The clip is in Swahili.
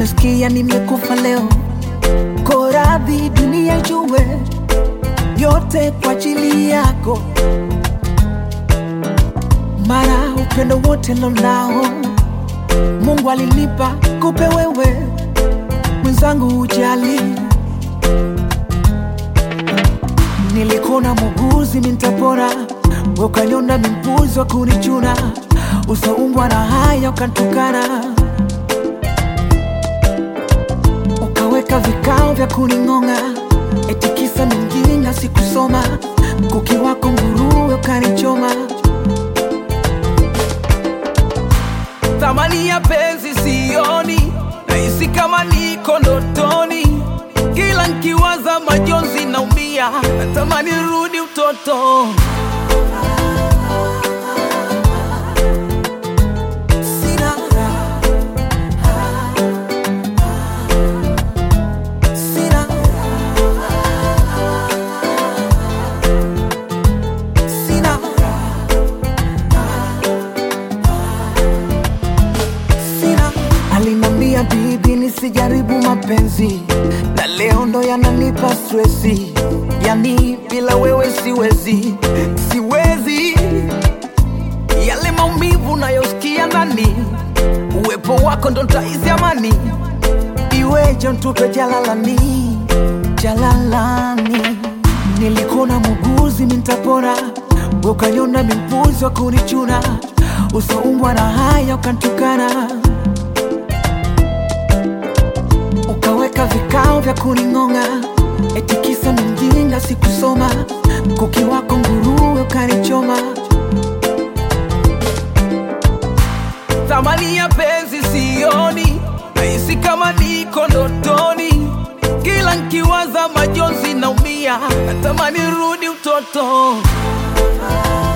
umesikia nimekufa leo, koradhi dunia ijue yote kwa ajili yako, mara upendo wote lonao Mungu alinipa kupe wewe mwenzangu, ujali Nilikona muguzi mintapora, ukanyona mimpuzi wa kunichuna, usaumbwa na haya ukantukana, ukaweka vikao vya kuning'ong'a, eti kisa mingine sikusoma, kuki wako nguruwe ukanichoma. Thamani ya penzi sioni, nahisi kama niko ndotoni. Kila nkiwaza majonzi naumia, natamani rudi utoto. Sina sina sina sina. Alinambia bibi nisijaribu mapenzi, na leo ndo yananipa stresi. Yani bila wewe siwezi, siwezi. Yale maumivu nayosikia ndani, uwepo wako ndo ntaizi amani. Iweje ntupe jalalani, jalalani. Nilikona muguzi mintapora, ukanyona mimpuzi wa kunichuna, usaumbwa na haya ukantukana ukaweka vikao vya kuning'ong'a, eti kisa ni mjinga sikusoma, kuki wako nguruwe ukanichoma. Thamani ya penzi sioni, nahisi kama niko ndotoni. Kila nkiwaza majonzi naumia, natamani rudi utoto.